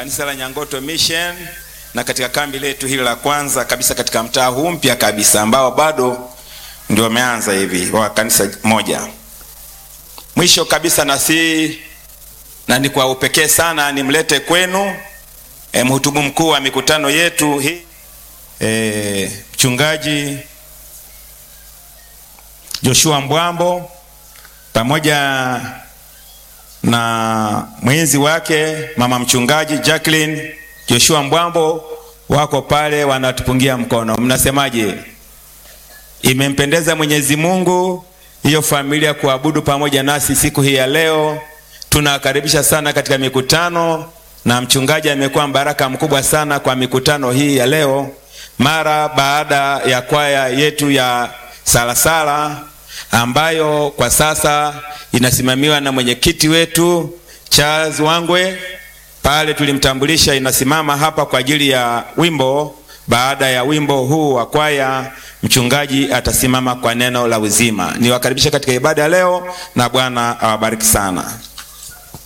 kanisa la Nyangoto Mission na katika kambi letu hili la kwanza kabisa katika mtaa huu mpya kabisa ambao bado ndio wameanza hivi wa kanisa moja. Mwisho kabisa na si na ni kwa upekee sana nimlete kwenu e, mhutubu mkuu wa mikutano yetu hii e, mchungaji Joshua Mbwambo pamoja na mwenzi wake mama mchungaji Jacqueline Joshua Mbwambo wako pale wanatupungia mkono. Mnasemaje? Imempendeza Mwenyezi Mungu hiyo familia kuabudu pamoja nasi siku hii ya leo. Tunawakaribisha sana katika mikutano, na mchungaji amekuwa mbaraka mkubwa sana kwa mikutano hii ya leo, mara baada ya kwaya yetu ya Salasala ambayo kwa sasa inasimamiwa na mwenyekiti wetu Charles Wangwe. Pale tulimtambulisha, inasimama hapa kwa ajili ya wimbo. Baada ya wimbo huu wa kwaya, mchungaji atasimama kwa neno la uzima. Niwakaribisha katika ibada ya leo, na Bwana awabariki sana.